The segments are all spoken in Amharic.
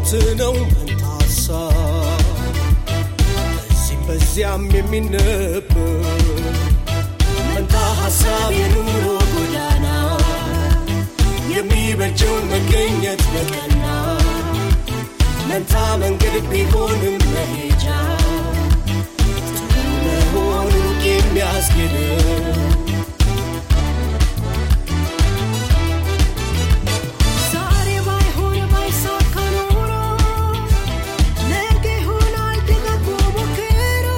ትሁት ነው መንታ ሀሳብ በዚህም በዚያም የሚነበብ መንታ ሀሳብ የኑሮ ጎዳና የሚበጀው መገኘት በቀና መንታ መንገድ ቢሆንም መሄጃ ጥሩ መሆኑ የሚያስጌድ ዛሬ ባይሆን ባይሳካ ኖሮ ነገ ይሆናል ደጋግሞ ሞክሮ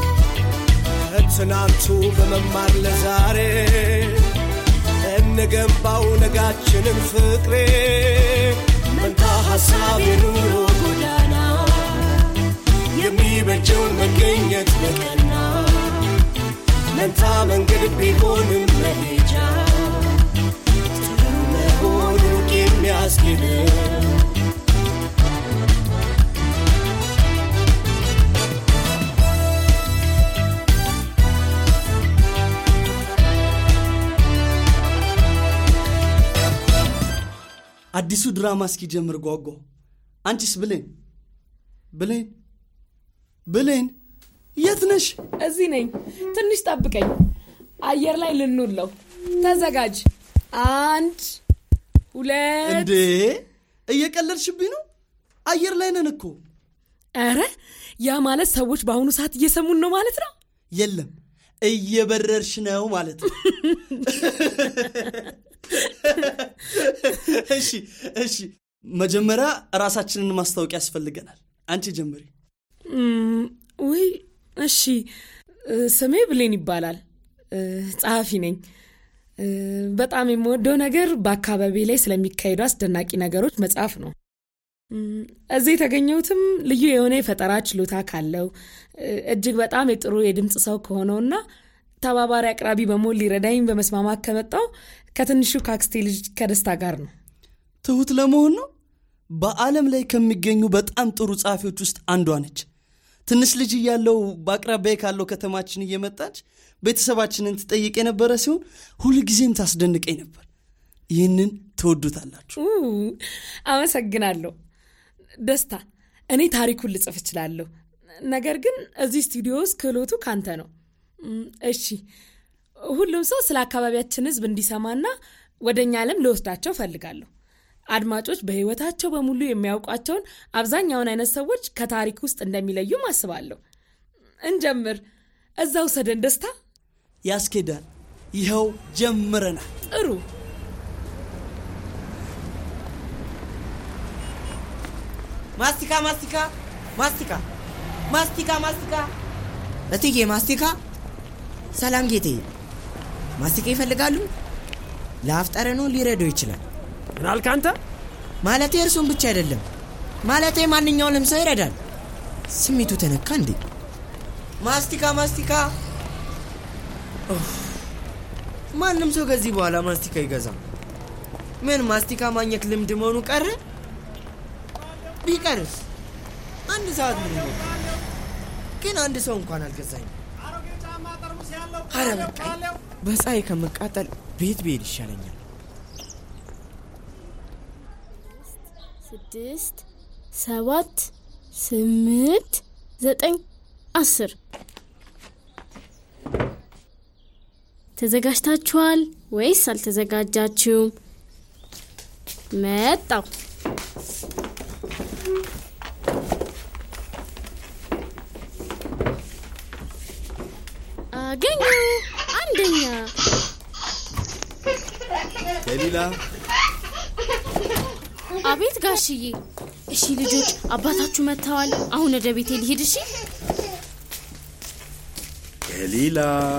ከትናንቱ በመማር ለዛሬ እንገንባው ነጋችንን ፍቅሬ መንታ ሀሳብ የኑሮ ጎዳና የሚበጀው መገኘት በቀና መንታ መንገድ ቢሆንም መሄጃ ጥሩ መሆኑ የሚያስጌድ አዲሱ ድራማ እስኪጀምር ጓጓው። አንቺስ ብሌን ብሌን ብሌን የት ነሽ? እዚህ ነኝ። ትንሽ ጠብቀኝ። አየር ላይ ልንውለው። ተዘጋጅ። አንድ ሁለት። እንዴ እየቀለድሽብኝ ነው? አየር ላይ ነን እኮ። ኧረ ያ ማለት ሰዎች በአሁኑ ሰዓት እየሰሙን ነው ማለት ነው። የለም እየበረርሽ ነው ማለት ነው። እሺ እሺ፣ መጀመሪያ ራሳችንን ማስታወቅ ያስፈልገናል። አንቺ ጀምሪ። እም፣ ውይ እሺ። እ፣ ስሜ ብሌን ይባላል። እ፣ ጸሐፊ ነኝ። እ፣ በጣም የምወደው ነገር በአካባቢ ላይ ስለሚካሄዱ አስደናቂ ነገሮች መጽሐፍ ነው። እም፣ እዚህ የተገኘሁትም ልዩ የሆነ የፈጠራ ችሎታ ካለው እ፣ እጅግ በጣም የጥሩ የድምፅ ሰው ከሆነውና ተባባሪ አቅራቢ በመሆን ሊረዳኝ በመስማማት ከመጣው ከትንሹ ከአክስቴ ልጅ ከደስታ ጋር ነው። ትሁት ለመሆን ነው። በዓለም ላይ ከሚገኙ በጣም ጥሩ ጸሐፊዎች ውስጥ አንዷ ነች። ትንሽ ልጅ እያለው በአቅራቢያ ካለው ከተማችን እየመጣች ቤተሰባችንን ትጠይቅ የነበረ ሲሆን ሁልጊዜም ታስደንቀኝ ነበር። ይህንን ትወዱታላችሁ። ኡ፣ አመሰግናለሁ ደስታ። እኔ ታሪኩን ልጽፍ እችላለሁ፣ ነገር ግን እዚህ ስቱዲዮ ውስጥ ክህሎቱ ካንተ ነው። እም፣ እሺ፣ ሁሉም ሰው ስለ አካባቢያችን ሕዝብ እንዲሰማና ወደ እኛ ዓለም ልወስዳቸው እፈልጋለሁ። አድማጮች በሕይወታቸው በሙሉ የሚያውቋቸውን አብዛኛውን አይነት ሰዎች ከታሪክ ውስጥ እንደሚለዩም አስባለሁ። እንጀምር። እዛ ውሰደን ደስታ። ያስኬዳል። ይኸው ጀምረናል። ጥሩ ማስቲካ ማስቲካ ማስቲካ ማስቲካ ማስቲካ እትዬ ማስቲካ ሰላም ጌቴ ማስቲካ ይፈልጋሉ ለአፍ ጠረኖ ሊረዳው ይችላል ምን አልክ አንተ? ማለቴ እርሱን ብቻ አይደለም ማለቴ ማንኛውንም ሰው ይረዳል ስሜቱ ተነካ እንዴ ማስቲካ ማስቲካ ኡፍ፣ ማንም ሰው ከዚህ በኋላ ማስቲካ ይገዛም ምን ማስቲካ ማግኘት ልምድ መሆኑ ቀረ ቢቀርስ አንድ ሰዓት ምን ነው ግን አንድ ሰው እንኳን አልገዛኝም አረ በቃኝ በፀሐይ ከመቃጠል ቤት ብሄድ ይሻለኛል ስድስት ሰባት ስምንት ዘጠኝ አስር ተዘጋጅታችኋል ወይስ አልተዘጋጃችሁም? መጣው አገኙ አንደኛ ገሊላ አቤት ጋሽዬ። እሺ ልጆች አባታችሁ መጥተዋል። አሁን ወደ ቤቴ ልሂድ። እሺ ገሊላ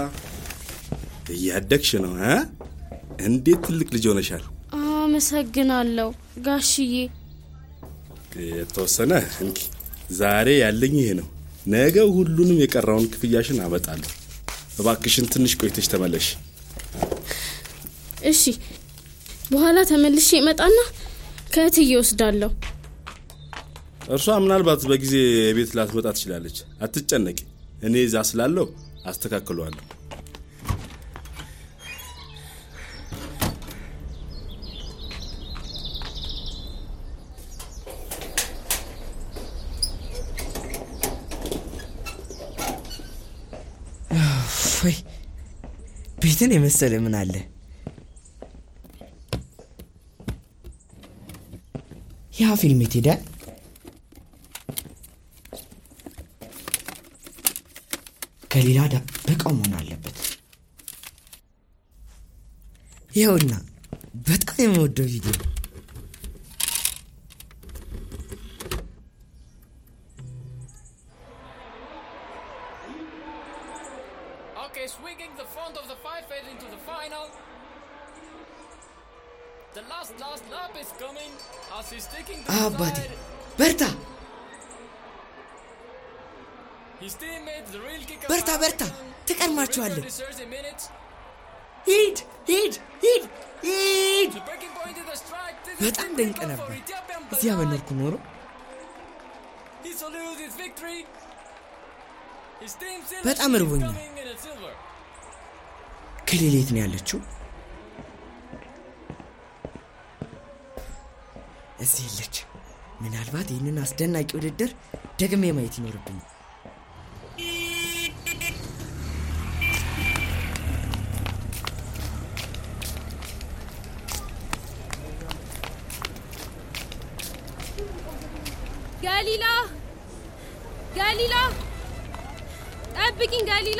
እያደግሽ ነው እ እንዴት ትልቅ ልጅ ሆነሻል። አመሰግናለሁ ጋሽዬ። የተወሰነ እንኪ ዛሬ ያለኝ ይሄ ነው። ነገ ሁሉንም የቀረውን ክፍያሽን አመጣለሁ። እባክሽን ትንሽ ቆይተሽ ተመለሽ። እሺ በኋላ ተመልሼ እመጣና ከእትዬ ወስዳለሁ። እርሷ ምናልባት በጊዜ ቤት ላትመጣ ትችላለች። አትጨነቂ፣ እኔ እዛ ስላለው አስተካክለዋለሁ። ወይ ቤትን የመሰለ ምን አለ? ያ ፊልም የት ሄደ? ከሌላ ደብቀው መሆን አለበት። ይኸውና በጣም የምወደው ቪዲዮ Okay, swinging the front of the five head into the final. The last last lap is coming as he's taking the አባቴ side. በርታ His teammates, the real kicker. በርታ በርታ American, ትቀድማችኋለን record is 30 minutes. ሂድ ሂድ ሂድ ሂድ The breaking point is the strike. This is በጣም the ድንቅ record ነበር for Ethiopian እዚያ Banana. በኖርኩ ኖሮ He salutes his victory. His team በጣም selection is እርቦኛል። coming in a silver. ከሌሌት ነው ያለችው እዚህ የለች ምናልባት ይህንን አስደናቂ ውድድር ደግሜ ማየት ይኖርብኝ ገሊላ ገሊላ ጠብቂኝ ገሊላ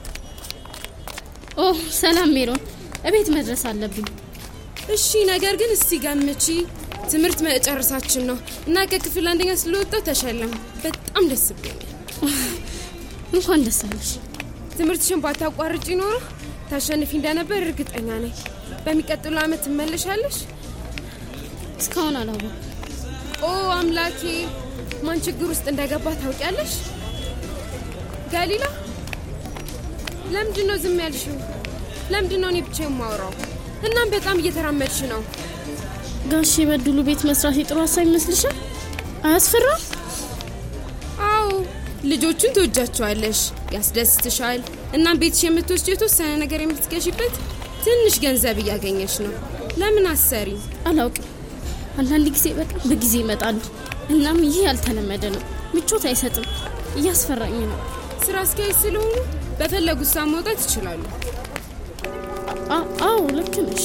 ኦ ሰላም ሜሮን፣ እቤት መድረስ አለብኝ። እሺ ነገር ግን እስቲ ገምቺ ትምህርት መጨረሳችን ነው እና ከክፍል አንደኛ ስለወጣ ተሸለም በጣም ደስ ብሎኛል እንኳን ደስ አለሽ። ትምህርትሽን ባታቋርጪ ኖሮ ታሸንፊ እንደነበር እርግጠኛ ነኝ በሚቀጥለው አመት ትመለሻለሽ እስካሁን አላወኩም። ኦ አምላኬ ማን ችግር ውስጥ እንደገባ ታውቂያለሽ ገሊላ ለምንድን ነው ዝም ያልሽው ለምንድን ነው እኔ ብቻ የማወራው እናም በጣም እየተራመድሽ ነው ጋሽ የበድሉ ቤት መስራት የጥሩ ሀሳብ ይመስልሻል? አያስፈራም? አዎ ልጆቹን ትወጃቸዋለሽ ያስደስትሻል እናም ቤትሽ የምትወስጂው የተወሰነ ነገር የምትገዢበት ትንሽ ገንዘብ እያገኘሽ ነው ለምን አሰሪ አላውቅም። አንዳንድ ጊዜ በጣም በጊዜ ይመጣሉ። እናም ይህ ያልተለመደ ነው። ምቾት አይሰጥም። እያስፈራኝ ነው። ስራ አስኪያጅ ስለሆኑ በፈለጉት ሰዓት መውጣት ይችላሉ አ- አዎ ልክ ነሽ።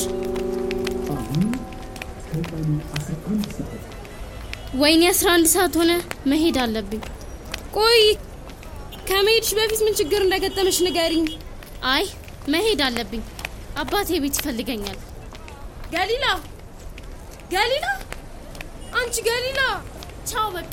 ወይኔ 11 ሰዓት ሆነ። መሄድ አለብኝ። ቆይ ከመሄድሽ በፊት ምን ችግር እንደገጠመሽ ንገሪኝ አይ መሄድ አለብኝ። አባቴ ቤት ይፈልገኛል። ገሊላ ገሊላ አንቺ ገሊላ ቻው በቃ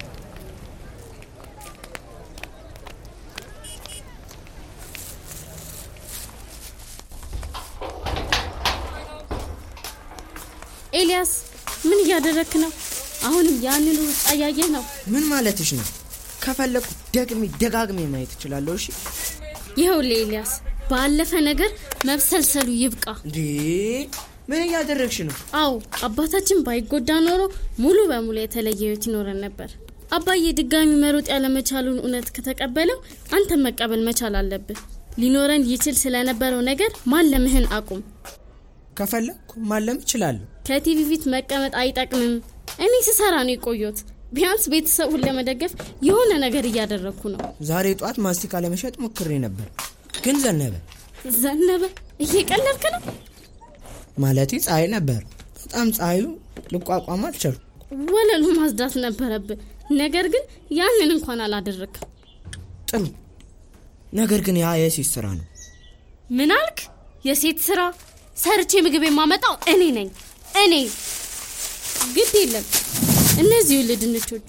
ኤልያስ ምን እያደረክ ነው? አሁንም ያንን ሩጫ እያየህ ነው። ምን ማለትሽ ነው ከፈለግኩ ደግሜ ደጋግሜ ማየት እችላለሁ እሺ ይኸውልህ ኤልያስ፣ ባለፈ ነገር መብሰልሰሉ ይብቃ። እንዴ ምን እያደረግሽ ነው አዎ አባታችን ባይጎዳ ኖሮ ሙሉ በሙሉ የተለየ ህይወት ይኖረን ነበር። አባዬ ድጋሚ መሮጥ ያለመቻሉን እውነት ከተቀበለው አንተ መቀበል መቻል አለብህ። ሊኖረን ይችል ስለነበረው ነገር ማለምህን አቁም። ከፈለግኩ ማለም እችላለሁ ከቲቪ ፊት መቀመጥ አይጠቅምም። እኔ ስሰራ ነው የቆየሁት። ቢያንስ ቤተሰቡን ለመደገፍ የሆነ ነገር እያደረግኩ ነው። ዛሬ ጠዋት ማስቲካ ለመሸጥ ሞክሬ ነበር ግን ዘነበ ዘነበ፣ እየቀለድክ ነው? ማለቴ ፀሐይ ነበር በጣም ፀሐዩ ልቋቋም አልቻልኩ ወለሉ ማጽዳት ነበረብህ። ነገር ግን ያንን እንኳን አላደረግም። ጥሩ ነገር ግን ያ የሴት ስራ ነው ምን አልክ? የሴት ስራ ሰርቼ ምግብ የማመጣው እኔ ነኝ። እኔ ግድ የለም። እነዚህ ውልድ ድንቾቹ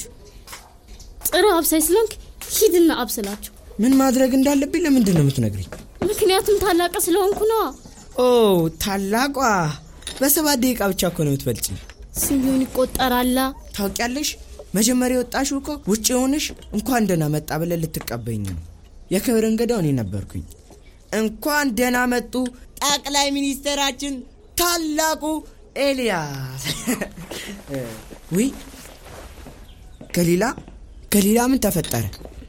ጥሩ አብሳይ ስለሆንክ ሂድና አብስላቸው። ምን ማድረግ እንዳለብኝ ለምንድን ነው የምትነግሪኝ ምክንያቱም ታላቅ ስለሆንኩ ነዋ። ኦ ታላቋ በሰባት ደቂቃ ብቻ እኮ ነው የምትበልጭ እሱም ቢሆን ይቆጠራላ። ታውቂያለሽ መጀመሪያ የወጣሽው እኮ ውጭ የሆንሽ እንኳን ደህና መጣ ብለን ልትቀበኝ ነው የክብር እንግዳው እኔ ነበርኩኝ እንኳን ደህና መጡ ጠቅላይ ሚኒስትራችን ታላቁ ኤልያስ ውይ ገሊላ ገሊላ ምን ተፈጠረ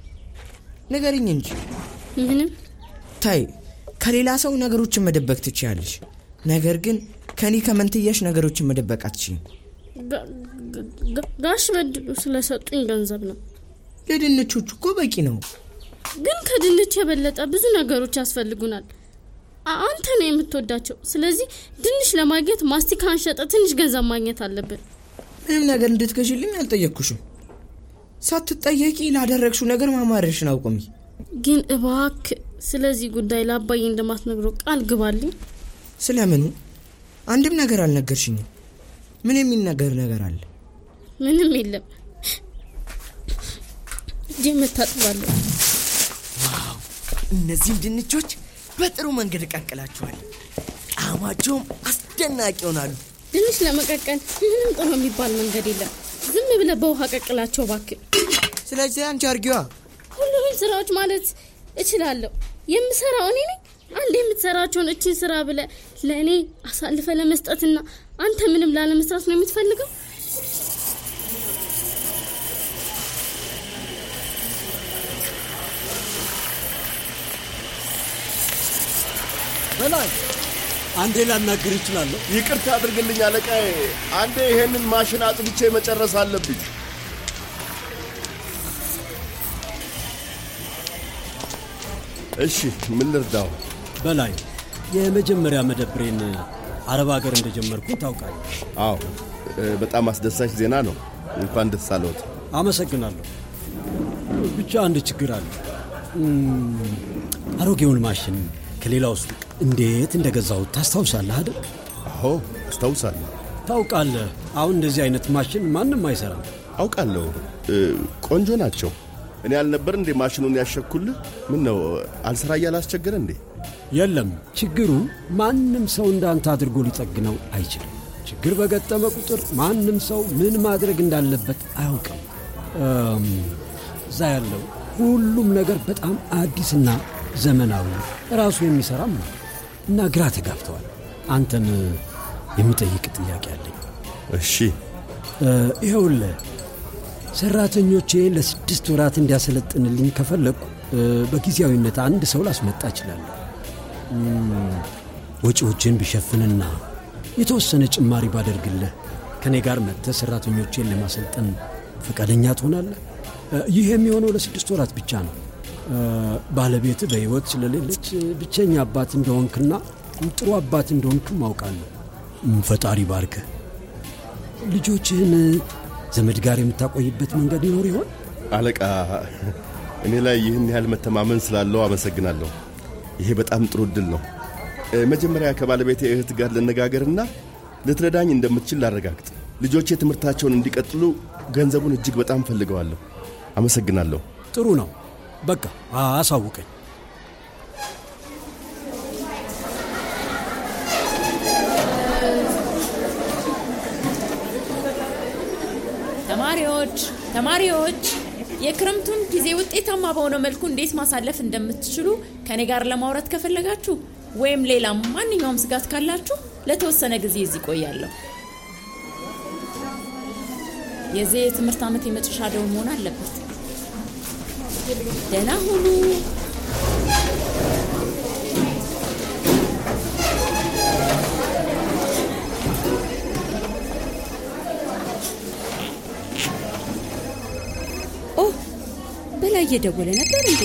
ንገርኝ እንጂ ምንም ታይ ከሌላ ሰው ነገሮችን መደበቅ ትችያለሽ ነገር ግን ከኔ ከመንትያሽ ነገሮችን መደበቅ አትችይም ጋ- ጋ- ጋሽ በድሉ ስለሰጡኝ ገንዘብ ነው። ለድንቾቹ እኮ በቂ ነው ግን ከድንች የበለጠ ብዙ ነገሮች ያስፈልጉናል። አ- አንተ ነው የምትወዳቸው። ስለዚህ ድንች ለማግኘት ማስቲካን ሸጠ ትንሽ ገንዘብ ማግኘት አለብን። ምንም ነገር እንድትገዥልኝ አልጠየቅኩሽም። ሳትጠየቂ ላደረግሽው ነገር ማማረርሽን አውቁሚ። ግን እባክ ስለዚህ ጉዳይ ለአባዬ እንደማትነግረው ቃል ግባልኝ። ስለምኑ አንድም ነገር አልነገርሽኝም። ምን የሚነገር ነገር አለ? ምንም የለም። እጄ መታጥባለሁ። እነዚህም ድንቾች በጥሩ መንገድ እቀቅላችኋል። ጣዕማቸውም አስደናቂ ይሆናሉ። ድንች ለመቀቀል ምንም ጥሩ የሚባል መንገድ የለም። ዝም ብለህ በውሃ ቀቅላቸው እባክህ። ስለዚህ አንቺ አርጊዋ። ሁሉንም ስራዎች ማለት እችላለሁ። የምሰራው እኔ ነኝ። አንድ የምትሰራቸውን እችን ስራ ብለ ለእኔ አሳልፈ ለመስጠትና አንተ ምንም ላለመስራት ነው የምትፈልገው? በላይ አንዴ ላናገር ይችላለሁ? ይቅርታ አድርግልኝ አለቃዬ። አንዴ ይሄንን ማሽን አጥብቼ መጨረስ አለብኝ። እሺ፣ ምን ልርዳው? በላይ የመጀመሪያ መደብሬን አረብ ሀገር እንደጀመርኩ ታውቃለህ። አዎ፣ እ፣ በጣም አስደሳች ዜና ነው። እንኳን ደስ አለዎት። አመሰግናለሁ። ብቻ አንድ ችግር አለ። እም፣ አሮጌውን ማሽን ከሌላው ሱቅ እንዴት እንደገዛሁት ታስታውሳለህ አይደል? አዎ፣ አስታውሳለሁ። ታውቃለህ፣ አሁን እንደዚህ አይነት ማሽን ማንም አይሰራም። አውቃለሁ። እ፣ ቆንጆ ናቸው። እኔ አልነበር እንዴ ማሽኑን ያሸኩልህ? ምን ነው አልሰራ እያለ አስቸገረ እንዴ? የለም፣ ችግሩ ማንም ሰው እንዳንተ አድርጎ ሊጠግነው አይችልም። ችግር በገጠመ ቁጥር ማንም ሰው ምን ማድረግ እንዳለበት አያውቅም። እም፣ እዛ ያለው ሁሉም ነገር በጣም አዲስና ዘመናዊ ራሱ የሚሰራም ነው እና ግራ ተጋብተዋል። አንተን የሚጠይቅ ጥያቄ አለኝ። እሺ፣ እ፣ ይኸውልህ ሰራተኞቼን ለስድስት ወራት እንዲያሰለጥንልኝ ከፈለግኩ እ፣ በጊዜያዊነት አንድ ሰው ላስመጣ እችላለሁ። እም፣ ወጪዎችን ብሸፍንና የተወሰነ ጭማሪ ባደርግልህ ከእኔ ጋር መጥተህ ሰራተኞቼን ለማሰልጠን ፈቃደኛ ትሆናለህ? እ፣ ይህ የሚሆነው ለስድስት ወራት ብቻ ነው። እ፣ ባለቤትህ በሕይወት ስለሌለች ብቸኛ አባት እንደሆንክና ጥሩ አባት እንደሆንክም አውቃለሁ። እም፣ ፈጣሪ ባርክህ። ልጆችህን ዘመድ ጋር የምታቆይበት መንገድ ይኖር ይሆን? አለቃ፣ እኔ ላይ ይህን ያህል መተማመን ስላለው አመሰግናለሁ። ይሄ በጣም ጥሩ እድል ነው። እ፣ መጀመሪያ ከባለቤቴ እህት ጋር ልነጋገርና ልትረዳኝ እንደምትችል ላረጋግጥ። ልጆቼ ትምህርታቸውን እንዲቀጥሉ ገንዘቡን እጅግ በጣም ፈልገዋለሁ። አመሰግናለሁ። ጥሩ ነው። በቃ አሳውቀኝ። ተማሪዎች ተማሪዎች የክረምቱን ጊዜ ውጤታማ በሆነ መልኩ እንዴት ማሳለፍ እንደምትችሉ ከኔ ጋር ለማውራት ከፈለጋችሁ ወይም ሌላ ማንኛውም ስጋት ካላችሁ ለተወሰነ ጊዜ እዚህ ቆያለሁ። የዚህ የትምህርት ዓመት የመጨረሻ ደውል መሆን አለበት። ደህና ሁኑ። ኦ በላይ እየደወለ ነበር እንዴ?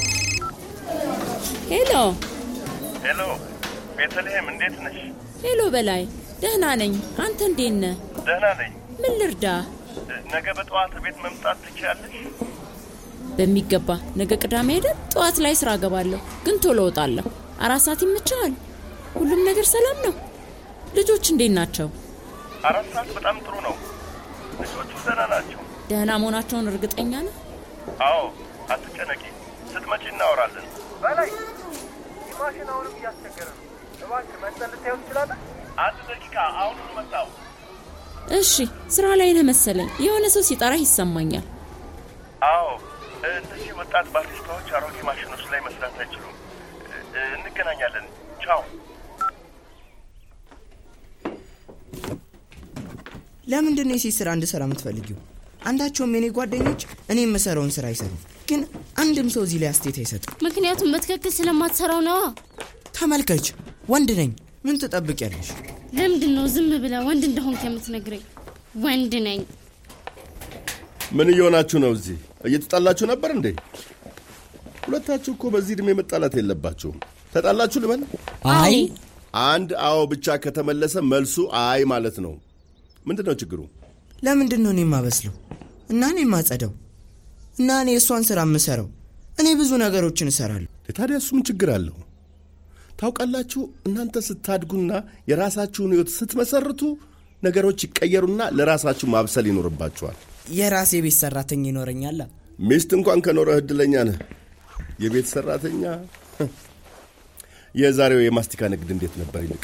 ሄሎ ሄሎ፣ ቤተልሔም እንዴት ነሽ? ሄሎ፣ በላይ ደህና ነኝ። አንተ እንዴት ነህ? ደህና ነኝ። ምን ልርዳ? ነገ በጠዋት ቤት መምጣት ትችያለሽ? በሚገባ ነገ ቅዳሜ ሄደን ጠዋት ላይ ስራ ገባለሁ፣ ግን ቶሎ እወጣለሁ። አራት ሰዓት ይመችሃል? ሁሉም ነገር ሰላም ነው? ልጆች እንዴት ናቸው? አራት ሰዓት በጣም ጥሩ ነው። ልጆቹ ደህና ናቸው። ደህና መሆናቸውን እርግጠኛ ነህ? አዎ፣ አትጨነቂ። ስትመጪ እናወራለን። በላይ ማሽን አሁንም እያስቸገረ ነው። እባክህ መጠን ልታየው ትችላለህ? አንድ ደቂቃ፣ አሁኑኑ መጣው። እሺ፣ ስራ ላይ ነህ መሰለኝ። የሆነ ሰው ሲጠራህ ይሰማኛል። አዎ፣ እነዚህ ወጣት ባሪስታዎች አሮጌ ማሽኖች ላይ መስራት አይችሉም። እ- እንገናኛለን። ቻው። ለምንድን ነው የሴት ስራ እንድሰራ የምትፈልጊው? አንዳቸውም የኔ ጓደኞች እኔ የምሰራውን ስራ አይሰሩም። ግን አንድም ሰው እዚህ ላይ አስተያየት አይሰጥም። ምክንያቱም በትክክል ስለማትሰራው ነዋ። ተመልከች፣ ወንድ ነኝ። ምን ትጠብቂያለሽ? ለምንድን ነው ዝም ብለ ወንድ እንደሆንክ የምትነግረኝ? ወንድ ነኝ። ምን እየሆናችሁ ነው? እዚህ እየተጣላችሁ ነበር እንዴ? ሁለታችሁ እኮ በዚህ ዕድሜ መጣላት የለባችሁም። ተጣላችሁ ልበል? አይ አንድ አዎ ብቻ ከተመለሰ መልሱ አይ ማለት ነው። ምንድን ነው ችግሩ? ለምንድን ነው እኔ የማበስለው እና እኔ የማጸደው እና እኔ የእሷን ስራ የምሰራው? እኔ ብዙ ነገሮችን እሰራለሁ። ታዲያ እሱ ምን ችግር አለው? ታውቃላችሁ፣ እናንተ ስታድጉና የራሳችሁን ሕይወት ስትመሰርቱ ነገሮች ይቀየሩና ለራሳችሁ ማብሰል ይኖርባችኋል። የራሴ ቤት ሰራተኛ ይኖረኛል። ሚስት እንኳን ከኖረህ እድለኛ ነህ። የቤት ሰራተኛ። የዛሬው የማስቲካ ንግድ እንዴት ነበር? ይልቅ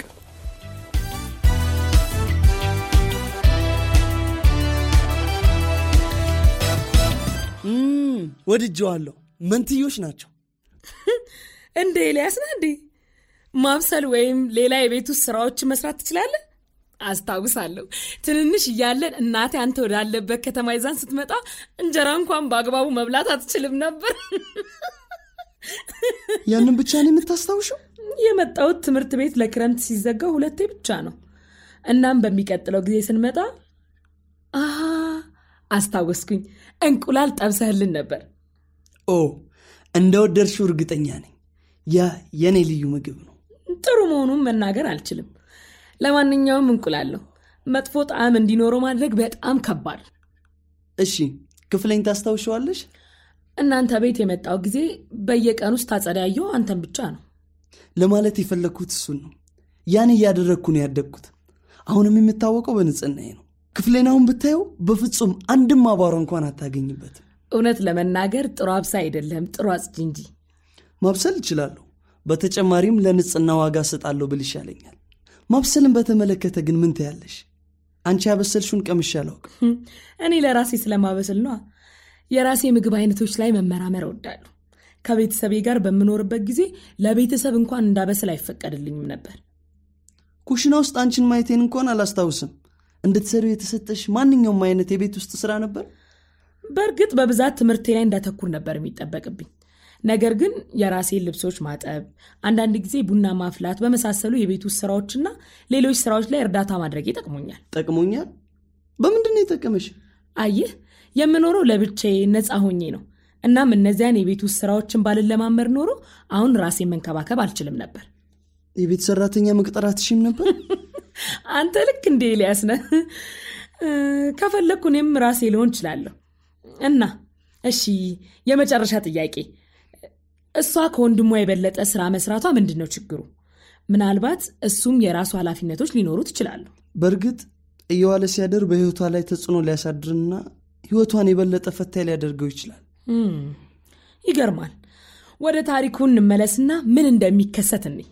እም፣ ወድጀዋለሁ። መንትዮች ናቸው። እንደ ኤልያስ ነህ እንዴ? ማብሰል ወይም ሌላ የቤት ውስጥ ስራዎችን መስራት ትችላለህ? አስታውሳለሁ ትንንሽ እያለን እናቴ አንተ ወዳለበት ከተማ ይዛን ስትመጣ እንጀራ እንኳን በአግባቡ መብላት አትችልም ነበር። ያንን ብቻ ነው የምታስታውሸው? የመጣሁት ትምህርት ቤት ለክረምት ሲዘጋ ሁለቴ ብቻ ነው። እናም በሚቀጥለው ጊዜ ስንመጣ አሃ አስታወስኩኝ፣ እንቁላል ጠብሰህልን ነበር። ኦ እንደ ወደድሽው እርግጠኛ ነኝ። ያ የእኔ ልዩ ምግብ ነው። ጥሩ መሆኑን መናገር አልችልም። ለማንኛውም እንቁላል ነው። መጥፎ ጣዕም እንዲኖረው ማድረግ በጣም ከባድ። እሺ ክፍለኝ ታስታውሸዋለሽ? እናንተ ቤት የመጣው ጊዜ በየቀኑ ውስጥ ታጸዳየው አንተን ብቻ ነው። ለማለት የፈለግኩት እሱን ነው። ያን እያደረግኩ ነው ያደግኩት። አሁንም የምታወቀው በንጽህናዬ ነው። ክፍሌን አሁን ብታየው በፍጹም አንድም አቧራ እንኳን አታገኝበትም። እውነት ለመናገር ጥሩ አብሳ አይደለም፣ ጥሩ አጽጂ እንጂ። ማብሰል እችላለሁ። በተጨማሪም ለንጽህና ዋጋ እሰጣለሁ ብል ይሻለኛል። ማብሰልን በተመለከተ ግን ምን ትያለሽ? አንቺ ያበሰልሽውን ቀምሼ አላውቅም። እኔ ለራሴ ስለማበስል ነዋ። የራሴ ምግብ አይነቶች ላይ መመራመር እወዳለሁ። ከቤተሰቤ ጋር በምኖርበት ጊዜ ለቤተሰብ እንኳን እንዳበስል አይፈቀድልኝም ነበር። ኩሽና ውስጥ አንቺን ማየቴን እንኳን አላስታውስም። እንድትሰሪው የተሰጠሽ ማንኛውም አይነት የቤት ውስጥ ስራ ነበር? በእርግጥ በብዛት ትምህርቴ ላይ እንዳተኩር ነበር የሚጠበቅብኝ። ነገር ግን የራሴን ልብሶች ማጠብ፣ አንዳንድ ጊዜ ቡና ማፍላት በመሳሰሉ የቤት ውስጥ ስራዎችና ሌሎች ስራዎች ላይ እርዳታ ማድረግ ይጠቅሞኛል። ጠቅሞኛል? በምንድን ነው የጠቀመሽ? አየህ፣ የምኖረው ለብቻዬ ነፃ ሆኜ ነው። እናም እነዚያን የቤት ውስጥ ስራዎችን ባልለማመድ ኖሮ አሁን ራሴን መንከባከብ አልችልም ነበር። የቤት ሰራተኛ መቅጠር አትሽም ነበር? አንተ ልክ እንደ ኤልያስ ነህ። ከፈለግኩ እኔም ራሴ ልሆን እችላለሁ። እና እሺ፣ የመጨረሻ ጥያቄ፣ እሷ ከወንድሟ የበለጠ ስራ መስራቷ ምንድን ነው ችግሩ? ምናልባት እሱም የራሱ ኃላፊነቶች ሊኖሩት ይችላሉ። በእርግጥ እየዋለ ሲያደር በህይወቷ ላይ ተጽዕኖ ሊያሳድርና ህይወቷን የበለጠ ፈታኝ ሊያደርገው ይችላል። እም፣ ይገርማል። ወደ ታሪኩ እንመለስና ምን እንደሚከሰት እንይ።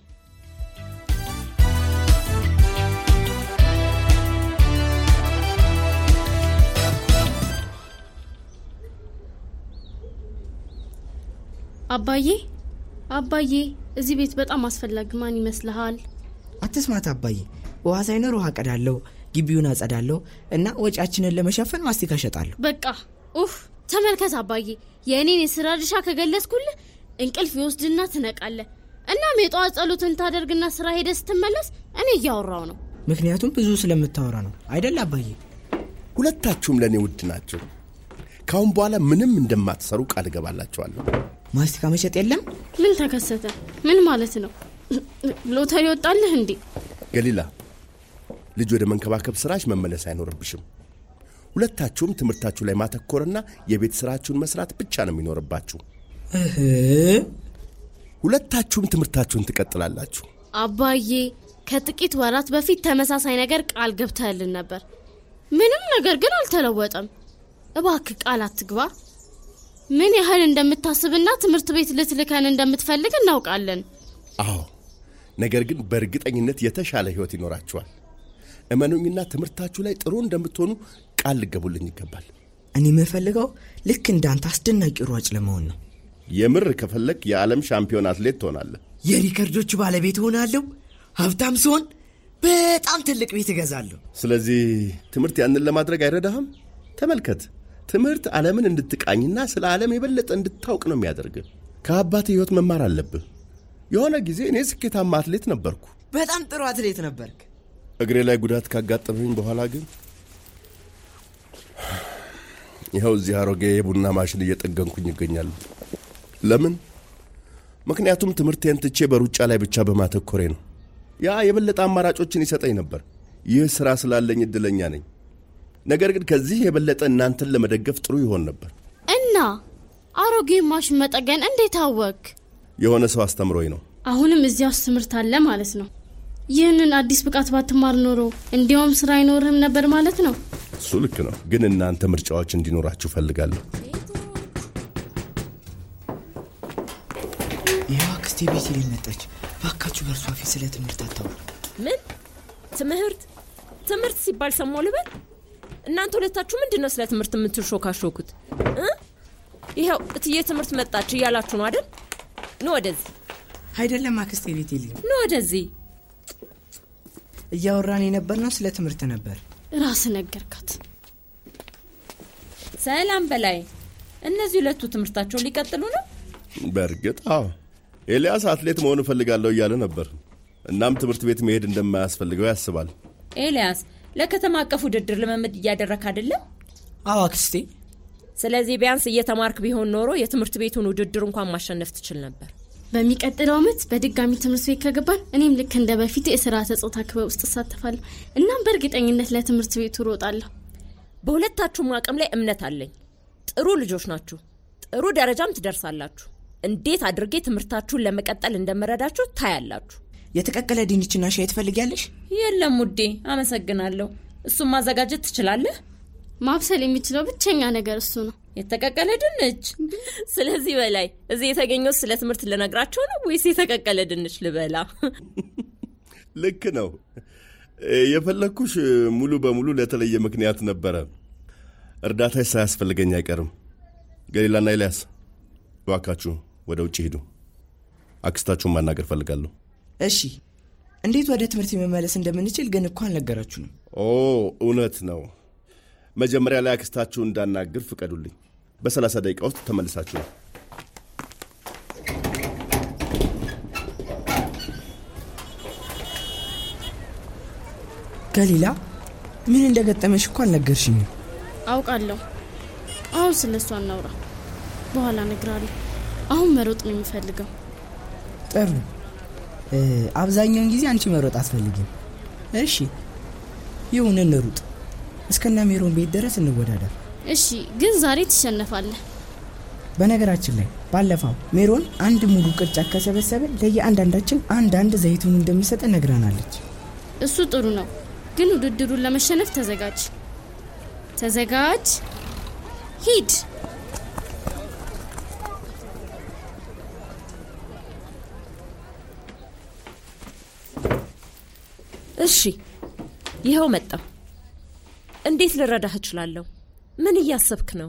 አባዬ አባዬ፣ እዚህ ቤት በጣም አስፈላጊ ማን ይመስልሃል? አትስማት አባዬ። ውሃ ሳይኖር ውሃ ቀዳለሁ፣ ግቢውን አጸዳለሁ እና ወጪያችንን ለመሸፈን ማስቲካ እሸጣለሁ። በቃ ኡፍ፣ ተመልከት አባዬ፣ የእኔን የስራ ድርሻ ከገለጽኩልህ እንቅልፍ ይወስድና ትነቃለህ። እናም የጠዋት ጸሎትን ታደርግና ስራ ሄደ ስትመለስ እኔ እያወራው ነው። ምክንያቱም ብዙ ስለምታወራ ነው አይደል አባዬ? ሁለታችሁም ለእኔ ውድ ናቸው። ካሁን በኋላ ምንም እንደማትሰሩ ቃል እገባላችኋለሁ። ማስቲካ መሸጥ የለም። ምን ተከሰተ? ምን ማለት ነው? ሎተሪ ወጣልህ እንዴ? ገሊላ፣ ልጅ ወደ መንከባከብ ስራሽ መመለስ አይኖርብሽም። ሁለታችሁም ትምህርታችሁ ላይ ማተኮርና የቤት ስራችሁን መስራት ብቻ ነው የሚኖርባችሁ። እህ ሁለታችሁም ትምህርታችሁን ትቀጥላላችሁ። አባዬ ከጥቂት ወራት በፊት ተመሳሳይ ነገር ቃል ገብተህልን ነበር። ምንም ነገር ግን አልተለወጠም። እባክህ ቃል አትግባ። ምን ያህል እንደምታስብና ትምህርት ቤት ልትልከን እንደምትፈልግ እናውቃለን። አዎ፣ ነገር ግን በእርግጠኝነት የተሻለ ህይወት ይኖራችኋል። እመኑኝና ትምህርታችሁ ላይ ጥሩ እንደምትሆኑ ቃል ልገቡልኝ ይገባል። እኔ የምፈልገው ልክ እንዳንተ አስደናቂ ሯጭ ለመሆን ነው። የምር ከፈለግ የዓለም ሻምፒዮን አትሌት ትሆናለህ። የሪከርዶቹ ባለቤት እሆናለሁ። ሀብታም ሲሆን በጣም ትልቅ ቤት እገዛለሁ። ስለዚህ ትምህርት ያንን ለማድረግ አይረዳህም? ተመልከት፣ ትምህርት ዓለምን እንድትቃኝና ስለ ዓለም የበለጠ እንድታውቅ ነው የሚያደርግህ። ከአባት ህይወት መማር አለብህ። የሆነ ጊዜ እኔ ስኬታማ አትሌት ነበርኩ። በጣም ጥሩ አትሌት ነበርክ። እግሬ ላይ ጉዳት ካጋጠመኝ በኋላ ግን ይኸው እዚህ አሮጌ የቡና ማሽን እየጠገንኩኝ ይገኛሉ። ለምን? ምክንያቱም ትምህርቴን ትቼ በሩጫ ላይ ብቻ በማተኮሬ ነው። ያ የበለጠ አማራጮችን ይሰጠኝ ነበር። ይህ ሥራ ስላለኝ እድለኛ ነኝ። ነገር ግን ከዚህ የበለጠ እናንተን ለመደገፍ ጥሩ ይሆን ነበር። እና አሮጌ ማሽን መጠገን እንዴት አወቅ? የሆነ ሰው አስተምሮኝ ነው። አሁንም እዚያ ውስጥ ትምህርት አለ ማለት ነው። ይህንን አዲስ ብቃት ባትማር ኖሮ እንዲያውም ስራ አይኖርህም ነበር ማለት ነው። እሱ ልክ ነው፣ ግን እናንተ ምርጫዎች እንዲኖራችሁ ፈልጋለሁ። ይኸው አክስቴ ቤት ሊል መጣች። ባካችሁ በእርሷ ፊት ስለ ትምህርት አታውሩ። ምን ትምህርት ትምህርት ሲባል ሰማሁ ልበል? እናንተ ሁለታችሁ ምንድን ነው ስለ ትምህርት የምትሾካሾኩት እ? ይኸው እትዬ ትምህርት መጣች እያላችሁ ነው አይደል? ኑ ወደዚህ፣ አይደለም አክስቴ ቤት ሊል ኑ ወደዚህ። እያወራን የነበርነው ስለ ትምህርት ነበር። ራስ ነገርካት። ሰላም በላይ፣ እነዚህ ሁለቱ ትምህርታቸውን ሊቀጥሉ ነው? በእርግጥ አዎ፣ ኤልያስ አትሌት መሆን እፈልጋለሁ እያለ ነበር። እናም ትምህርት ቤት መሄድ እንደማያስፈልገው ያስባል። ኤልያስ ለከተማ አቀፍ ውድድር ልምምድ እያደረክ አይደለም? አዎ አክስቴ። ስለዚህ ቢያንስ እየተማርክ ቢሆን ኖሮ የትምህርት ቤቱን ውድድር እንኳን ማሸነፍ ትችል ነበር። በሚቀጥለው ዓመት በድጋሚ ትምህርት ቤት ከገባን እኔም ልክ እንደ በፊት የስርዓተ ጾታ ክበብ ውስጥ እሳተፋለሁ። እናም በእርግጠኝነት ለትምህርት ቤቱ እሮጣለሁ። በሁለታችሁም አቅም ላይ እምነት አለኝ። ጥሩ ልጆች ናችሁ። ጥሩ ደረጃም ትደርሳላችሁ። እንዴት አድርጌ ትምህርታችሁን ለመቀጠል እንደምረዳችሁ ታያላችሁ። የተቀቀለ ድንችና ሻይ ትፈልጊያለሽ? የለም ውዴ፣ አመሰግናለሁ። እሱም ማዘጋጀት ትችላለህ? ማብሰል የሚችለው ብቸኛ ነገር እሱ ነው። የተቀቀለ ድንች። ስለዚህ በላይ እዚህ የተገኘው ስለ ትምህርት ልነግራቸው ነው ወይስ የተቀቀለ ድንች ልበላ? ልክ ነው። የፈለግኩሽ ሙሉ በሙሉ ለተለየ ምክንያት ነበረ። እርዳታሽ ሳያስፈልገኝ አይቀርም። ገሊላና ኤልያስ እባካችሁ ወደ ውጭ ሂዱ። አክስታችሁን ማናገር ፈልጋለሁ። እሺ፣ እንዴት ወደ ትምህርት መመለስ እንደምንችል ግን እኮ አልነገራችሁንም። ኦ እውነት ነው። መጀመሪያ ላይ አክስታችሁ እንዳናግር ፍቀዱልኝ። በሰላሳ ደቂቃ ውስጥ ተመልሳችሁ ነው። ገሊላ፣ ምን እንደገጠመሽ እኮ አልነገርሽኝም። አውቃለሁ። አሁን ስለ እሱ አናውራ፣ በኋላ እነግርሃለሁ። አሁን መሮጥ ነው የሚፈልገው። ጥሩ። እ፣ አብዛኛውን ጊዜ አንቺ መሮጥ አትፈልጊም። እሺ ይሁን፣ እንሩጥ። እስከና ሜሮን ቤት ድረስ እንወዳደር። እሺ፣ ግን ዛሬ ትሸነፋለህ። በነገራችን ላይ ባለፈው ሜሮን አንድ ሙሉ ቅርጫት ከሰበሰበ ለየአንዳንዳችን አንዳንድ ዘይቱን እንደምሰጠ ነግራናለች። እሱ ጥሩ ነው፣ ግን ውድድሩን ለመሸነፍ ተዘጋጅ። ተዘጋጅ፣ ሂድ። እሺ፣ ይኸው መጣሁ። እንዴት ልረዳህ እችላለሁ? ምን እያሰብክ ነው?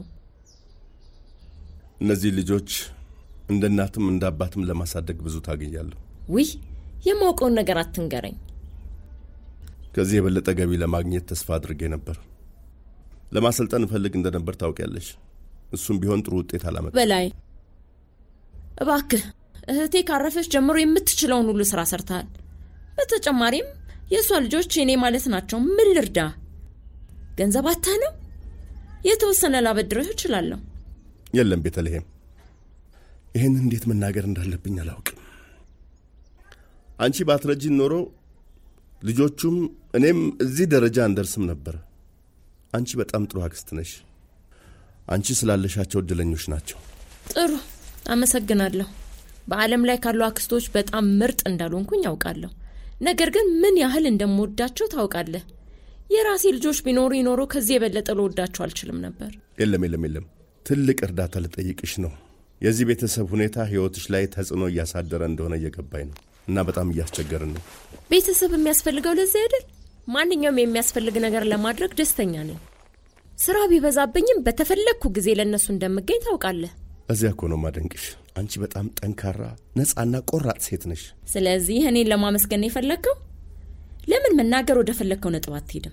እነዚህ ልጆች እንደ እናትም እንደ አባትም ለማሳደግ ብዙ ታገኛለሁ። ውይ የማውቀውን ነገር አትንገረኝ። ከዚህ የበለጠ ገቢ ለማግኘት ተስፋ አድርጌ ነበር። ለማሰልጠን እፈልግ እንደነበር ታውቂያለሽ። እሱም ቢሆን ጥሩ ውጤት አላመጣም። በላይ እባክህ፣ እህቴ ካረፈች ጀምሮ የምትችለውን ሁሉ ስራ ሰርተሃል። በተጨማሪም የእሷ ልጆች የኔ ማለት ናቸው። ምን ልርዳ? ገንዘብ አታ ነው? የተወሰነ ላበድርህ እችላለሁ። የለም ቤተልሔም፣ ይህን እንዴት መናገር እንዳለብኝ አላውቅም። አንቺ ባትረጂን ኖሮ ልጆቹም እኔም እዚህ ደረጃ አንደርስም ነበር። አንቺ በጣም ጥሩ አክስት ነሽ። አንቺ ስላለሻቸው እድለኞች ናቸው። ጥሩ አመሰግናለሁ። በዓለም ላይ ካሉ አክስቶች በጣም ምርጥ እንዳልሆንኩኝ ያውቃለሁ። ነገር ግን ምን ያህል እንደምወዳቸው ታውቃለህ። የራሴ ልጆች ቢኖሩ ይኖሩ ከዚህ የበለጠ ልወዳቸው አልችልም ነበር። የለም የለም የለም፣ ትልቅ እርዳታ ልጠይቅሽ ነው። የዚህ ቤተሰብ ሁኔታ ሕይወትሽ ላይ ተጽዕኖ እያሳደረ እንደሆነ እየገባኝ ነው እና በጣም እያስቸገርን ነው። ቤተሰብ የሚያስፈልገው ለዚህ አይደል? ማንኛውም የሚያስፈልግ ነገር ለማድረግ ደስተኛ ነኝ። ስራ ቢበዛብኝም በተፈለግኩ ጊዜ ለእነሱ እንደምገኝ ታውቃለህ። እዚያ እኮ ነው ማደንቅሽ። አንቺ በጣም ጠንካራ፣ ነፃና ቆራጥ ሴት ነሽ። ስለዚህ እኔን ለማመስገን ነው የፈለግከው? ለምን መናገር ወደ ፈለግከው ነጥብ አትሄድም?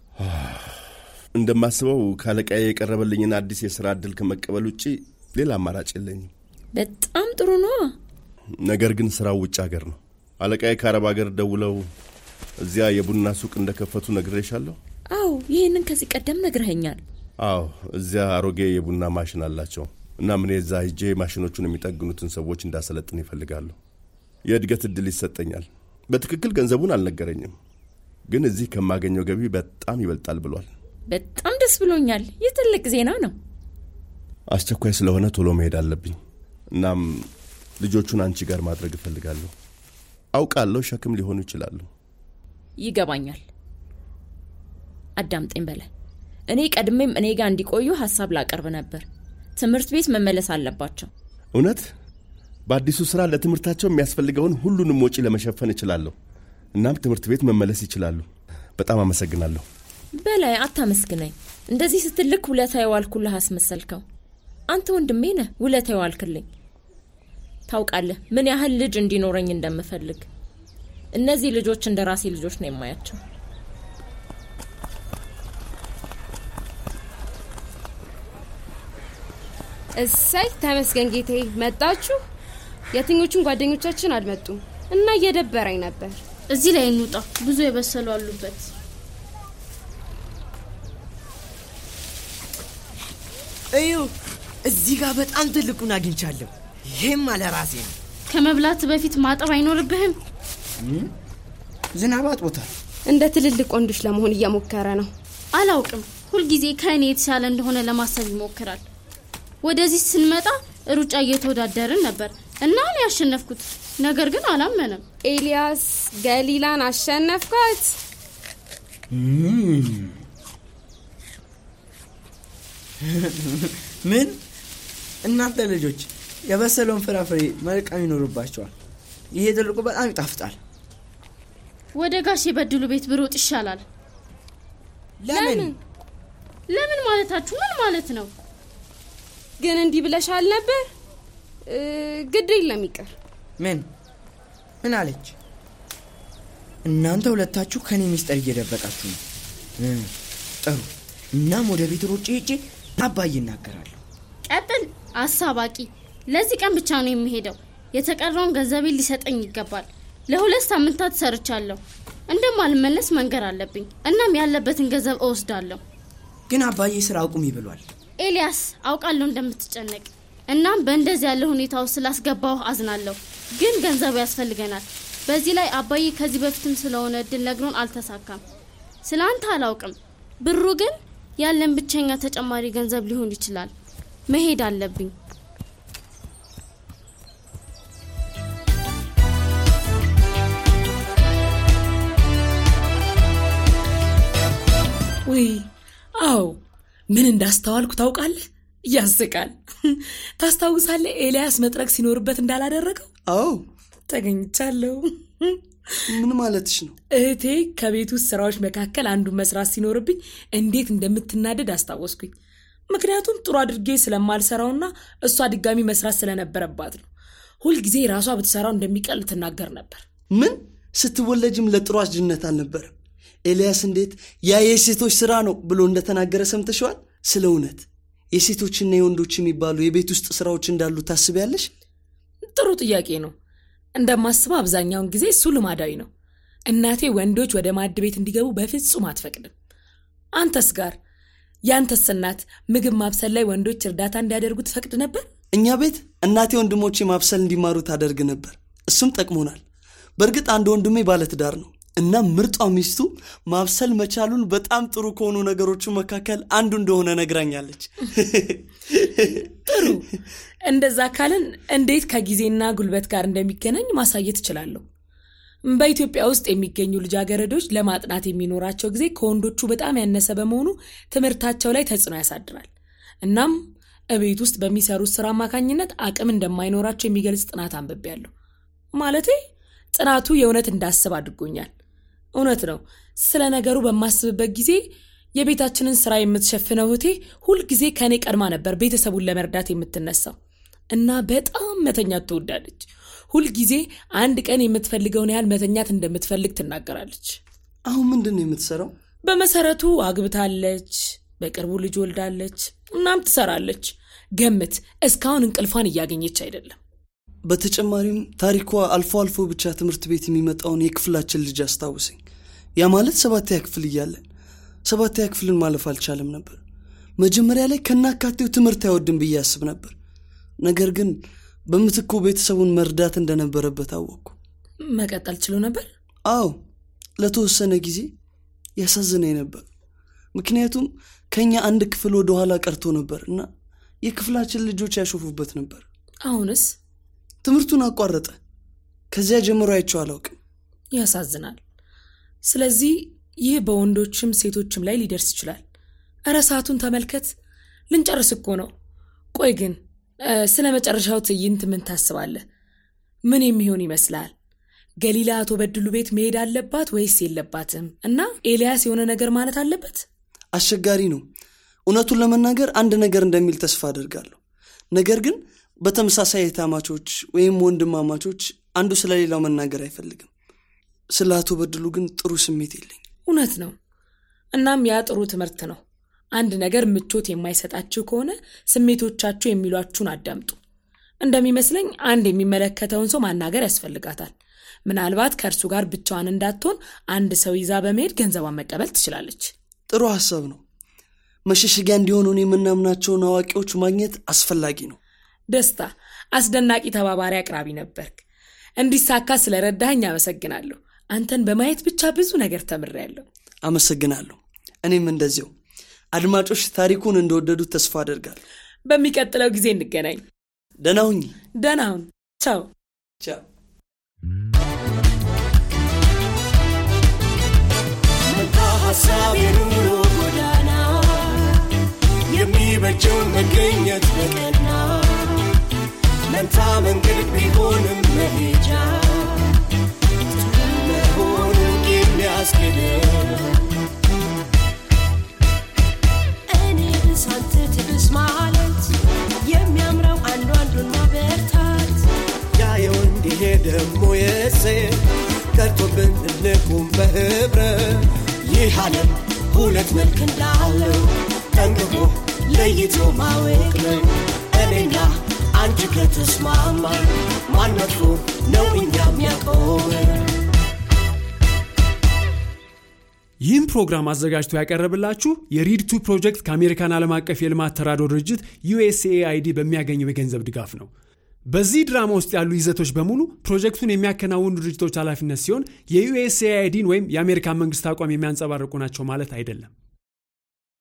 እንደማስበው ካለቃዬ የቀረበልኝን አዲስ የሥራ ዕድል ከመቀበል ውጪ ሌላ አማራጭ የለኝም። በጣም ጥሩ ነዋ። ነገር ግን ስራው ውጭ ሀገር ነው። አለቃዬ ከአረብ ሀገር ደውለው እዚያ የቡና ሱቅ እንደከፈቱ ነግሬሻለሁ። አዎ ይህንን ከዚህ ቀደም ነግረኸኛል። አዎ፣ እዚያ አሮጌ የቡና ማሽን አላቸው። እናም እኔ እዛ ሂጄ ማሽኖቹን የሚጠግኑትን ሰዎች እንዳሰለጥን ይፈልጋለሁ። የእድገት እድል ይሰጠኛል። በትክክል ገንዘቡን አልነገረኝም፣ ግን እዚህ ከማገኘው ገቢ በጣም ይበልጣል ብሏል። በጣም ደስ ብሎኛል። ይህ ትልቅ ዜና ነው። አስቸኳይ ስለሆነ ቶሎ መሄድ አለብኝ። እናም ልጆቹን አንቺ ጋር ማድረግ እፈልጋለሁ። አውቃለሁ ሸክም ሊሆኑ ይችላሉ። ይገባኛል። አዳምጠኝ በላይ። እኔ ቀድሜም እኔ ጋር እንዲቆዩ ሀሳብ ላቀርብ ነበር። ትምህርት ቤት መመለስ አለባቸው። እውነት በአዲሱ ስራ ለትምህርታቸው የሚያስፈልገውን ሁሉንም ወጪ ለመሸፈን እችላለሁ። እናም ትምህርት ቤት መመለስ ይችላሉ። በጣም አመሰግናለሁ። በላይ አታመስግነኝ። እንደዚህ ስትልክ ውለታ የዋልኩልህ አስመሰልከው። አንተ ወንድሜ ነህ፣ ውለታ የዋልክልኝ። ታውቃለህ ምን ያህል ልጅ እንዲኖረኝ እንደምፈልግ። እነዚህ ልጆች እንደ ራሴ ልጆች ነው የማያቸው። እሰይ ተመስገን ጌታዬ፣ መጣችሁ። የትኞቹን ጓደኞቻችን አልመጡም እና እየደበረኝ ነበር። እዚህ ላይ እንውጣ፣ ብዙ የበሰሉ አሉበት። እዩ፣ እዚህ ጋር በጣም ትልቁን አግኝቻለሁ። ይህም አለ ራሴ ነው። ከመብላት በፊት ማጠብ አይኖርብህም? ዝናብ አጥቦታል። እንደ ትልልቅ ወንዶች ለመሆን እየሞከረ ነው። አላውቅም። ሁልጊዜ ከእኔ የተሻለ እንደሆነ ለማሰብ ይሞክራል። ወደዚህ ስንመጣ ሩጫ እየተወዳደርን ነበር እና እኔ ያሸነፍኩት፣ ነገር ግን አላመነም። ኤልያስ ገሊላን አሸነፍኳት። ምን? እናንተ ልጆች የበሰለውን ፍራፍሬ መልቀም ይኖርባቸዋል። ይሄ ትልቁ በጣም ይጣፍጣል። ወደ ጋሽ የበድሉ ቤት ብሮጥ ይሻላል። ለምን? ለምን ማለታችሁ ምን ማለት ነው? ግን እንዲህ ብለሻል ነበር። እ፣ ግድ የለም ይቅር። ምን ምን አለች? እናንተ ሁለታችሁ ከኔ ሚስጥር እየደበቃችሁ ነው። እ፣ ጥሩ። እናም ወደ ቤት ሮጬ ሄጄ አባዬ እናገራለሁ። ቀጥል አሳባቂ። ለዚህ ቀን ብቻ ነው የሚሄደው። የተቀረውን ገንዘቤን ሊሰጠኝ ይገባል። ለሁለት ሳምንታት ሰርቻለሁ። እንደማልመለስ መንገር አለብኝ። እናም ያለበትን ገንዘብ እወስዳለሁ። ግን አባዬ ስራ አቁሚ ብሏል። ኤልያስ አውቃለሁ እንደምትጨነቅ። እናም በእንደዚህ ያለ ሁኔታ ውስጥ ስላስገባው አዝናለሁ። ግን ገንዘቡ ያስፈልገናል። በዚህ ላይ አባዬ ከዚህ በፊትም ስለሆነ እድል ነግሮን አልተሳካም። ስለ አንተ አላውቅም። ብሩ ግን ያለን ብቸኛ ተጨማሪ ገንዘብ ሊሆን ይችላል። መሄድ አለብኝ። ውይ አዎ፣ ምን እንዳስተዋልኩ ታውቃለህ? ያስቃል። ታስታውሳለህ ኤልያስ መጥረግ ሲኖርበት እንዳላደረገው? አዎ ተገኝቻለሁ። ምን ማለትሽ ነው? እህቴ ከቤት ውስጥ ስራዎች መካከል አንዱን መስራት ሲኖርብኝ እንዴት እንደምትናደድ አስታወስኩኝ። ምክንያቱም ጥሩ አድርጌ ስለማልሰራውና እሷ ድጋሚ መስራት ስለነበረባት ነው። ሁልጊዜ ራሷ ብትሰራው እንደሚቀል ትናገር ነበር። ምን ስትወለጅም ለጥሩ አስጅነት አልነበረም። ኤልያስ እንዴት ያ የሴቶች ስራ ነው ብሎ እንደተናገረ ሰምተሸዋል? ስለ እውነት የሴቶችና የወንዶች የሚባሉ የቤት ውስጥ ስራዎች እንዳሉ ታስቢያለሽ? ጥሩ ጥያቄ ነው። እንደማስበው አብዛኛውን ጊዜ እሱ ልማዳዊ ነው። እናቴ ወንዶች ወደ ማዕድ ቤት እንዲገቡ በፍጹም አትፈቅድም። አንተስ ጋር ያንተስ እናት ምግብ ማብሰል ላይ ወንዶች እርዳታ እንዲያደርጉ ትፈቅድ ነበር? እኛ ቤት እናቴ ወንድሞቼ ማብሰል እንዲማሩ ታደርግ ነበር። እሱም ጠቅሞናል። በእርግጥ አንድ ወንድሜ ባለትዳር ነው እና ምርጧ ሚስቱ ማብሰል መቻሉን በጣም ጥሩ ከሆኑ ነገሮቹ መካከል አንዱ እንደሆነ ነግራኛለች። ጥሩ። እንደዛ ካልን እንዴት ከጊዜና ጉልበት ጋር እንደሚገናኝ ማሳየት እችላለሁ። በኢትዮጵያ ውስጥ የሚገኙ ልጃገረዶች ለማጥናት የሚኖራቸው ጊዜ ከወንዶቹ በጣም ያነሰ በመሆኑ ትምህርታቸው ላይ ተጽዕኖ ያሳድራል። እናም እቤት ውስጥ በሚሰሩት ስራ አማካኝነት አቅም እንደማይኖራቸው የሚገልጽ ጥናት አንብቤያለሁ። ማለቴ ጥናቱ የእውነት እንዳስብ አድርጎኛል። እውነት ነው። ስለ ነገሩ በማስብበት ጊዜ የቤታችንን ስራ የምትሸፍነው እህቴ ሁልጊዜ ከእኔ ቀድማ ነበር ቤተሰቡን ለመርዳት የምትነሳው እና በጣም መተኛት ትወዳለች። ሁልጊዜ አንድ ቀን የምትፈልገውን ያህል መተኛት እንደምትፈልግ ትናገራለች። አሁን ምንድን ነው የምትሰራው? በመሰረቱ አግብታለች፣ በቅርቡ ልጅ ወልዳለች፣ እናም ትሰራለች። ገምት፣ እስካሁን እንቅልፏን እያገኘች አይደለም። በተጨማሪም ታሪኳ አልፎ አልፎ ብቻ ትምህርት ቤት የሚመጣውን የክፍላችን ልጅ አስታውሰኝ። ያ ማለት ሰባተኛ ክፍል እያለን ሰባተኛ ክፍልን ማለፍ አልቻለም ነበር። መጀመሪያ ላይ ከናካቴው ትምህርት አይወድም ብዬ አስብ ነበር። ነገር ግን በምትኩ ቤተሰቡን መርዳት እንደነበረበት አወቅኩ። መቀጠል ችሎ ነበር? አዎ፣ ለተወሰነ ጊዜ ያሳዝነኝ ነበር። ምክንያቱም ከኛ አንድ ክፍል ወደ ኋላ ቀርቶ ነበር እና የክፍላችን ልጆች ያሾፉበት ነበር። አሁንስ ትምህርቱን አቋረጠ። ከዚያ ጀምሮ አይቼው አላውቅም። ያሳዝናል። ስለዚህ ይህ በወንዶችም ሴቶችም ላይ ሊደርስ ይችላል። እረ ሰዓቱን ተመልከት፣ ልንጨርስ እኮ ነው። ቆይ ግን እ፣ ስለ መጨረሻው ትዕይንት ምን ታስባለህ? ምን የሚሆን ይመስላል? ገሊላ አቶ በድሉ ቤት መሄድ አለባት ወይስ የለባትም? እና ኤልያስ የሆነ ነገር ማለት አለበት? አስቸጋሪ ነው። እውነቱን ለመናገር አንድ ነገር እንደሚል ተስፋ አደርጋለሁ። ነገር ግን በተመሳሳይ እህታማቾች ወይም ወንድማማቾች አንዱ ስለሌላው መናገር አይፈልግም። ስለ አቶ በድሉ ግን ጥሩ ስሜት የለኝ። እውነት ነው። እናም ያ ጥሩ ትምህርት ነው። አንድ ነገር ምቾት የማይሰጣችሁ ከሆነ ስሜቶቻችሁ የሚሏችሁን አዳምጡ። እንደሚመስለኝ አንድ የሚመለከተውን ሰው ማናገር ያስፈልጋታል። ምናልባት ከእርሱ ጋር ብቻዋን እንዳትሆን አንድ ሰው ይዛ በመሄድ ገንዘቧን መቀበል ትችላለች። ጥሩ ሀሳብ ነው። መሸሸጊያ እንዲሆኑን የምናምናቸውን አዋቂዎች ማግኘት አስፈላጊ ነው። ደስታ፣ አስደናቂ ተባባሪ አቅራቢ ነበርክ። እንዲሳካ ስለረዳኸኝ አመሰግናለሁ። አንተን በማየት ብቻ ብዙ ነገር ተምሬያለሁ። አመሰግናለሁ። እኔም እንደዚያው። አድማጮች ታሪኩን እንደወደዱት ተስፋ አደርጋለሁ። በሚቀጥለው ጊዜ እንገናኝ። ደህና ሁኚ። ደህና ሁን። ቻው። ቻው። መንታ ሀሳብ የኑሮ ጎዳና የሚበጀው መገኘት በቀና መንታ መንገድ ቢሆንም መሄጃ ጥሩ መሆኑ የሚያስኬድ እኔ ብስ አንተ ትብስ ማለት የሚያምረው አንዱ አንዱን ማበርታት ያየው እንዲሄ ደግሞ የሴ ቀርቶብን እንቁም በህብረት ይህ ዓለም ሁለት መልክ እንዳለው ጠንቅቆ ለይቶ ማወቅ ነው እኔና አንቺ ከተስማማ ማን መጥፎ ነው እኛ የሚያቆመን ይህም ፕሮግራም አዘጋጅቶ ያቀረብላችሁ የሪድ ቱ ፕሮጀክት ከአሜሪካን ዓለም አቀፍ የልማት ተራድኦ ድርጅት ዩኤስኤአይዲ በሚያገኘው የገንዘብ ድጋፍ ነው። በዚህ ድራማ ውስጥ ያሉ ይዘቶች በሙሉ ፕሮጀክቱን የሚያከናውኑ ድርጅቶች ኃላፊነት ሲሆን የዩኤስኤአይዲን ወይም የአሜሪካን መንግስት አቋም የሚያንጸባርቁ ናቸው ማለት አይደለም።